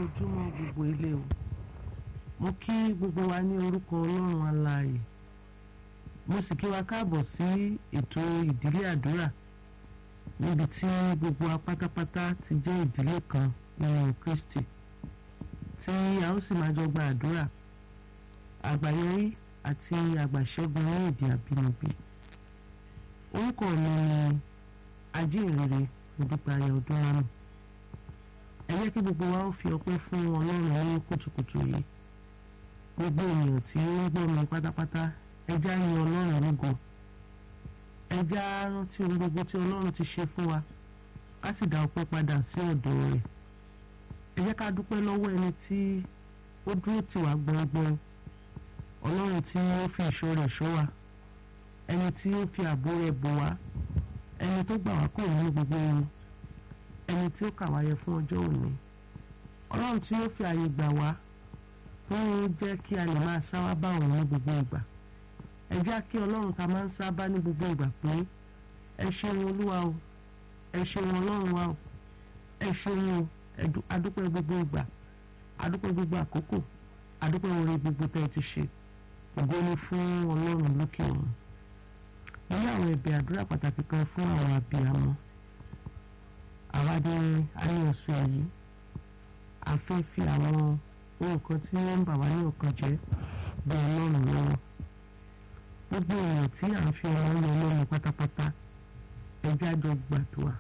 ojúmọ́ gbogbo ilé o mo kí gbogbo wa ní orúkọ ọlọ́run alààyè mo sì kí wa káàbọ̀ sí ètò ìdílé àdúrà níbi tí gbogbo wa pátápátá ti jẹ́ ìdílé kan nínú Kristi tí a ó sì máa jọ gba àdúrà àgbáyérí àti àgbàṣẹ́gun ní èdè àbínibí orúkọ mi ni ajínrere Modúpẹ́ Ayọ̀ Ọdúnrámù ẹ jẹ́ kí gbogbo wa ó fi ọpẹ́ fún ọlọ́run ní kùtùkùtù yìí gbogbo ènìyàn tí ó ń gbọ́ mi pátápátá ẹ já yin ọlọ́run lógo ẹ já rántí ohun gbogbo tí ọlọ́run ti ṣe fún wa ká sì dá ọpẹ́ padà sí ọ̀dọ̀ rẹ̀ ẹ jẹ́ ká dúpẹ́ lọ́wọ́ ẹni tí ó dúró tì wá gbọ̀ngbọ̀n ọlọ́run tí ó fi ìṣọ́ rẹ̀ ṣọ́ wa ẹni tí ó fi ààbò rẹ̀ bò wá ẹni tó gbà wá kúrò nínú gbogbo ohun ẹni tí ó kà wá yẹ fún ọjọ́ òní ọlọ́run tí ó fi àyè gbà wá fún jẹ́ kí a lè máa sáwá bá òun ní gbogbo ìgbà ẹ jẹ́ kí ọlọ́run ta máa ń sábà ní gbogbo ìgbà pé ẹ ṣeun olúwa o ẹ ṣeun ọlọ́run wa o ẹ ṣeun o adúpẹ́ gbogbo ìgbà adúpẹ́ gbogbo àkókò adúpẹ́ oore gbogbo tẹ́ ẹ ti ṣe ògo ni fún ọlọ́run lókè ọ̀run mo ní àwọn ẹ̀bẹ̀ àdúrà pàtàkì kan fún àwọn abiyamọ àwa ní ayé ọ̀sẹ̀ yìí a fẹ́ fi àwọn ohun kan tí wọ́n ń bà wá ní ọkàn jẹ́ bí ọlọ́run lọ́wọ́ gbogbo èèyàn tí à ń fi ọmọ yọ lọ́run pátápátá ẹjẹ́ àjọ gbàdúrà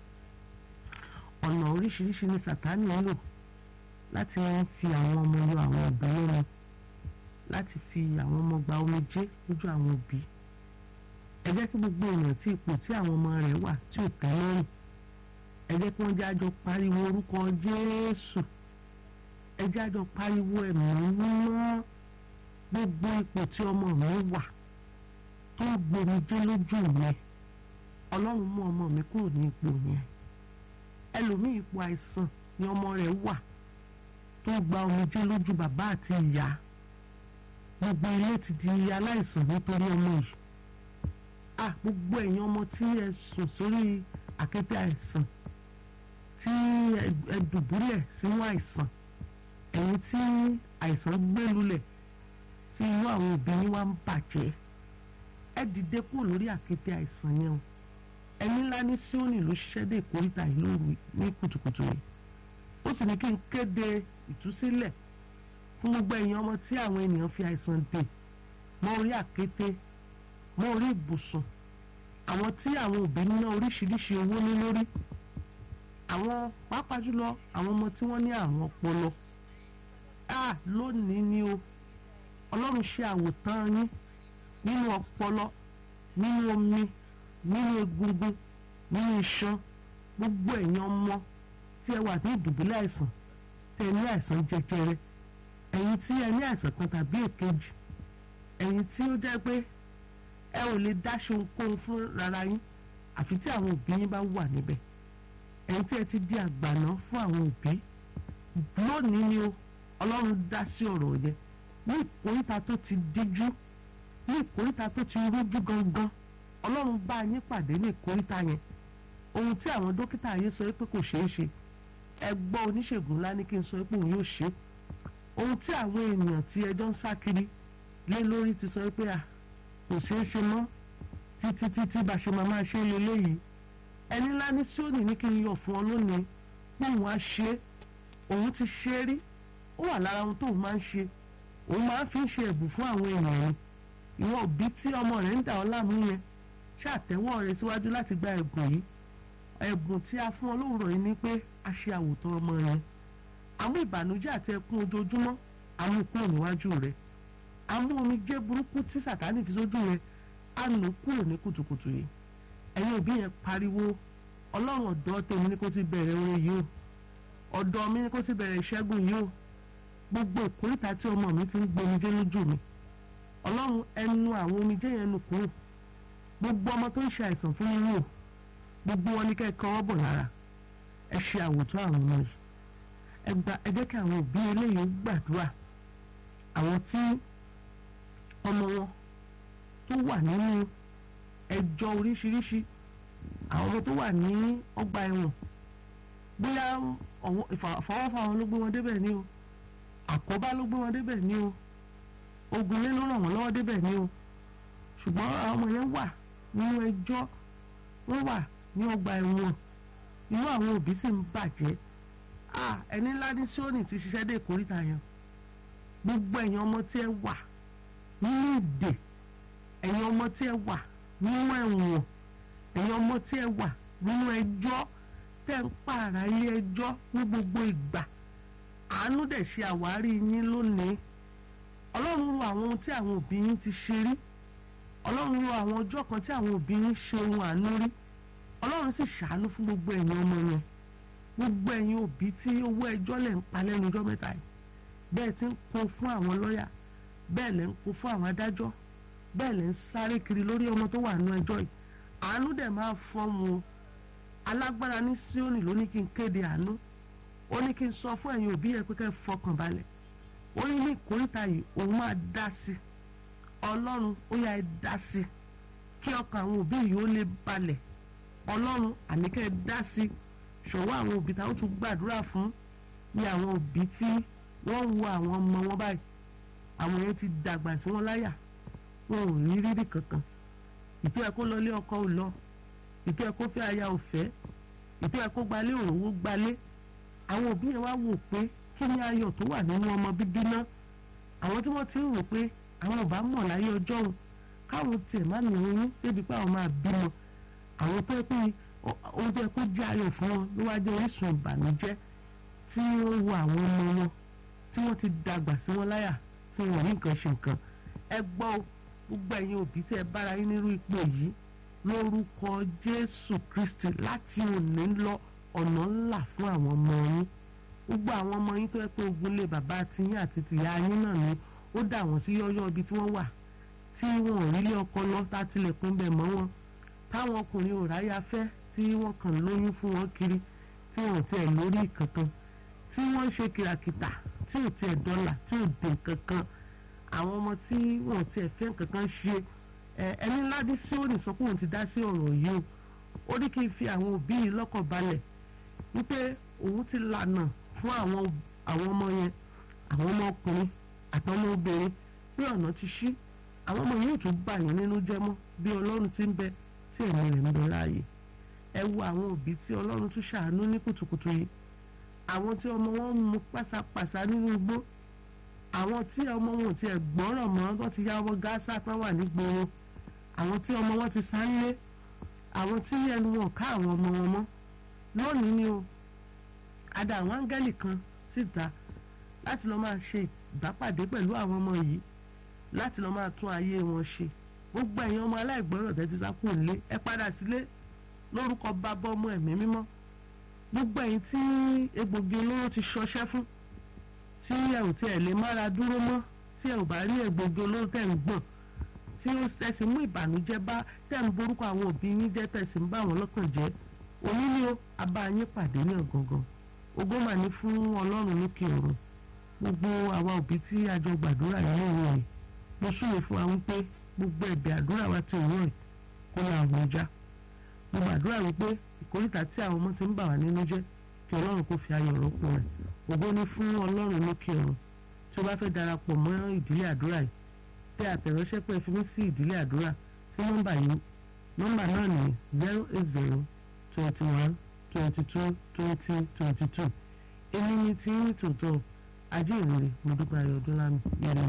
ọ̀nà oríṣiríṣi ní sàtánì ń lò láti fi àwọn ọmọ yọ àwọn òbí lọ́run láti fi àwọn ọmọ gba omijé lójú àwọn òbí ẹ jẹ́ kí gbogbo èèyàn tí ipò tí àwọn ọmọ rẹ̀ wà tí ò tẹ́ lọ́rùn ẹ jẹ́ kí wọ́n jẹ́ àjọ pariwo orúkọ Jésù ẹ jẹ́ àjọ pariwo ẹ̀mí mímọ́ gbogbo ipò tí ọmọ mi wà tó ń gbomijé lójú mi ọlọ́run mú ọmọ mi kúrò ní ipò yẹn ẹlòmíì ipò àìsàn ni ọmọ rẹ̀ wà tó gba omijé lójú bàbá àti ìyá gbogbo ilé ti di aláìsàn nítorí ọmọ yìí ah gbogbo ẹ̀yin ọmọ tí ẹ sùn sórí àkété àìsàn tí ẹ dùbúlẹ̀ sínú àìsàn ẹ̀yin tí àìsàn gbé lulẹ̀ tí inú àwọn òbí yín wá ń bàjẹ́ ẹ dìde kúrò lórí àkété àìsàn yẹn o ẹni ńlá ní Síónì ló ṣiṣẹ́ dé ìkórìtà yìí lóru ní kùtùkùtù yìí ó sì ní kí n kéde ìtúsílẹ̀ fún gbogbo ẹ̀yin ọmọ tí àwọn ènìyàn fi àìsàn dè mọ́ orí àkété mọ́ orí ibùsùn àwọn tí àwọn òbí ná oríṣiríṣi owó ní lórí àwọn pàápàá jùlọ àwọn ọmọ tí wọ́n ní àrùn ọpọlọ a lónìí ni o ọlọ́run ṣe àwòtán yín nínú ọpọlọ nínú omi nínú egungun nínú iṣan gbogbo ẹ̀yin ọmọ tí ẹ wà ní ìdùbúlẹ̀ àìsàn tẹ ní àìsàn jẹjẹrẹ ẹ̀yin tí ẹ ní àìsàn kan tàbí èkejì ẹ̀yin tí ó jẹ́ pé ẹ ò lè dáṣe ohunkóhun fún rárá yín àfi tí àwọn òbí yín bá wà níbẹ̀ ẹ̀yin tí ẹ ti di àgbàná fún àwọn òbí lónìí ni o ọlọ́run dá sí ọ̀rọ̀ yẹn ní ìkóríta tó ti díjú ní ìkóríta tó ti rújú gangan ọlọ́run bá yín pàdé ní ìkóríta yẹn ohun tí àwọn dókítà yín sọ pé kò ṣeé ṣe ẹ gbọ́ oníṣègùn ńlá ní kí n sọ pé òun yóò ṣe ohun tí àwọn èèyàn tí ẹjọ́ ń sá kiri lé lórí ti sọ pé à kò ṣeé ṣe mọ́ títí títí bá ṣe máa máa ṣe é lélẹ́yìí ẹni ńlá ní Síónì ní kí n yọ̀ fún ọ lónìí pé òun á ṣe é òun ti ṣe é rí ó wà lára ohun tóun máa ń ṣe òun máa ń fi ń ṣe ẹ̀bùn fún àwọn èèyàn ni ìwọ òbí tí ọmọ rẹ̀ ń dà ọ́ láàmú yẹn ṣàtẹ́wọ́ rẹ̀ síwájú láti gba ẹ̀bùn yìí ẹ̀bùn tí a fún ọ lówùrọ̀ yìí ni pé a ṣe àwòtán ọmọ rẹ̀ àwọn ìbànújẹ́ àti ẹkún ojoojúmọ́ àwọn kúrò níwájú rẹ̀ àwọn omijé burúkú tí sàtánì fi sójú rẹ̀ á nù kúrò ní kùtùkùtù yìí ẹ̀yin òbí yẹn pariwo ọlọ́run ọ̀dọ́ tèmi ní kó ti bẹ̀rẹ̀ orin yìí o ọ̀dọ́ mi ní kó ti bẹ̀rẹ̀ ìṣẹ́gun yìí o gbogbo ìkórìtà tí ọmọ mi ti ń gbomijé lójú mi ọlọ́run ẹnu àwọn omijé yẹn nù kúrò gbogbo ọmọ tó ń ṣe àìsàn fún mi wò gbogbo wọn ní kẹ́ ẹ kọ́wọ́ bọ̀ lára ẹ ṣe àwòtán àwọn ọmọ yìí ẹ gba ẹ jẹ́ kí àwọn òbí eléyìí gbàdúrà àwọn tí ọmọ wọn tó wà nínú ẹjọ́ oríṣiríṣi àwọn ọmọ tó wà ní ọgbà ẹ̀wọ̀n bóyá ìfọwọ́fà wọn ló gbé wọn débẹ̀ ni o àkóbá ló gbé wọn débẹ̀ ni o ogun lé ló ràn wọ́n lọ́wọ́ débẹ̀ ni o ṣùgbọ́n àwọn ọmọ yẹn wà nínú ẹjọ́ wọ́n wà ní ọgbà ẹ̀wọ̀n inú àwọn òbí sì ń bàjẹ́ ẹni ńlá ní sóòní ti ṣiṣẹ́ dé ìkórìtà yẹn gbogbo ẹ̀yin ọmọ tí ẹ wà nínú ìdè ẹ̀yin ọmọ tí ẹ wà nínú ẹ̀wọ̀n ẹ̀yin ọmọ tí ẹ wà nínú ẹjọ́ tẹ́ ń pààrà ilé ẹjọ́ ní gbogbo ìgbà àánú dẹ̀ ṣe àwárí yín lónìí ọlọ́run ro àwọn ohun tí àwọn òbí yín ti ṣe rí ọlọ́run ro àwọn ọjọ́ kan tí àwọn òbí yín ṣe ohun àánú rí ọlọ́run sì ṣàánú fún gbogbo ẹ̀yin ọmọ yẹn gbogbo ẹ̀yin òbí tí owó ẹjọ́ lẹ̀ ń pa lẹ́nu ọjọ́ mẹ́ta yìí bẹ́ẹ̀ ti ń kó fún àwọn lọ́ọ̀yà bẹ́ẹ̀ lẹ̀ ń kó fún àwọn adájọ́ bẹ́ẹ̀ lẹ̀ ń sáré kiri lórí ọmọ tó wà nínú ẹjọ́ yìí àánú dẹ̀ máa fọ́n mu alágbára ní Síónì ló ní kí n kéde àánú ó ní kí n sọ fún ẹ̀yin òbí yẹn pé kẹ́ ẹ fọkàn balẹ̀ ó ní ní ìkórìtà yìí òun máa dá sí ọlọ́run ó yá ẹ dá sí kí ọkàn àwọn òbí yìí ó lè balẹ̀ ọlọ́run àníkẹ́ ẹ dá sí ṣọwọ́ àwọn òbí táwọn tún gbàdúrà fún ní àwọn òbí tí wọ́n wo àwọn ọmọ wọn báyìí àwọn yẹn ti dàgbà sí wọn láyà wọn ò rí rírì kankan ìtọ́ ẹ kó lọ lé ọkọ ò lọ ìtọ́ ẹ kó fẹ́ aya ò fẹ́ ìtọ́ ẹ kó gbalé òrówó gbalé àwọn òbí yẹn wá wò pé kí ni ayọ̀ tó wà nínú ọmọ bíbí náà àwọn tí wọ́n ti ń rò pé àwọn ò bá mọ̀ láyé ọjọ́ òun káwọn tiẹ̀ má ní oyún débi pé àwọn máa bímọ àwọn tó yẹ pé ohun tó yẹ kó jẹ́ ayọ̀ fún wọn ló wá jẹ́ orísun ìbànújẹ́ tí ó wo àwọn ọmọ wọn tí wọ́n ti dàgbà sí wọn láyà tí wọ́n ní nǹkan ṣe nǹkan ẹ gbọ́ gbogbo ẹ̀yin òbí tí ẹ bára yín nírú ipò yìí lórúkọ Jésù Kristi láti òní lọ ọ̀nà ńlá fún àwọn ọmọ yín gbogbo àwọn ọmọ yín tó yẹ pé ogun lé bàbá tiyín àti tìyá yín náà ni ó dà wọ́n sí yọ́yọ́ ibi tí wọ́n wà tí wọn ò rí lé ọkọ lọ tá tilẹ̀kùn bẹ̀ mọ́ wọn táwọn ọkùnrin ò ráyà fẹ́ tí wọ́n kàn lóyún fún wọn kiri tí wọn ò tiẹ̀ lórí kankan tí wọ́n ń ṣe kìràkìtà tí ò tiẹ̀ dọ́là tí ò dé kankan àwọn ọmọ tí wọn ò tiẹ̀ fẹ́ kankan ṣe ẹni ńlá dí sí òní sọ pé òun ti dá sí ọ̀rọ̀ yìí o ó ní kí n fi àwọn òbí yìí lọ́kàn balẹ̀ wípé òun ti lànà fún àwọn àwọn ọmọ yẹn àwọn ọmọ ọkùnrin àtọmọ obìnrin pé ọ̀nà ti ṣí àwọn ọmọ yóò tún bà yín nínú jẹ́ mọ́ bí ọlọ́run ti ń bẹ tí ẹ̀mí rẹ̀ ń bẹ láàyè ẹ wo àwọn òbí tí ọlọ́run tún ṣàánú ní kùtùkùtù yìí àwọn tí ọmọ wọn ń mu pásápàsá nínú igbó àwọn tí ọmọ wọn ti ẹ̀ gbọ́ràn mọ́ wọ́n ti yá ọmọ gáásà tán wà nígboro àwọn tí ọmọ wọn ti sáré àwọn tí ẹnu wọn ká àwọn ọmọ wọn mọ́ lónìí ni o ada àwọn áńgẹ́lì kan síta láti lọ́ọ́ máa ṣe ìbápàdé pẹ̀lú àwọn ọmọ yìí láti lọ́ọ́ máa tún ayé wọn ṣe gbogbo ẹ̀yin ọmọ aláìgbọ́rọ̀ tẹ́tí sápò lé ẹ padà sílé lórúkọ bàbá ọmọ ẹ̀mí mímọ́ gbogbo ẹ̀yin tí egbògi olóró ti ṣọṣẹ́ fún tí ẹ ò tiẹ̀ lè mára dúró mọ́ tí ẹ ò bá rí egbògi olóró tẹ̀ ń gbọ̀n tí ẹ sì mú ìbànújẹ́ bá tẹ̀ ń borúkọ àwọn òbí yín jẹ́ tẹ̀ sì ń bá àwọn lọ́kàn jẹ́ òní ni ó abá yín pàdé ní ọ̀gangan ògo mà ní fún ọlọ́run lókè ọ̀run gbogbo àwa òbí tí a jọ gbàdúrà nínú ìwọ̀n yìí mo súre fún wa wípé gbogbo ẹ̀bẹ̀ àdúrà wa ti òwúrọ̀ yìí kó la àwọn ọjà mo gbàdúrà wípé ìkórìtà tí àwọn ọmọ ti ń bà wá nínú jẹ́ kí ọlọ́run kó fi ayọ̀ rọ́pò rẹ̀ ògo ní fún ọlọ́run lókè ọ̀run tí o bá fẹ́ darapọ̀ mọ́ ìdílé àdúrà yìí tẹ àtẹ̀ránṣẹ́ pé fi mí sí ìdílé àdúrà sí nọ́mbà yìí nọ́mbà náà ní zero eight zero twenty one twenty two twenty twenty two èmi ni tí ń tòótọ́ ajé ìrere mo dúpẹ́ ayọ̀ ọdún lámì yẹn ni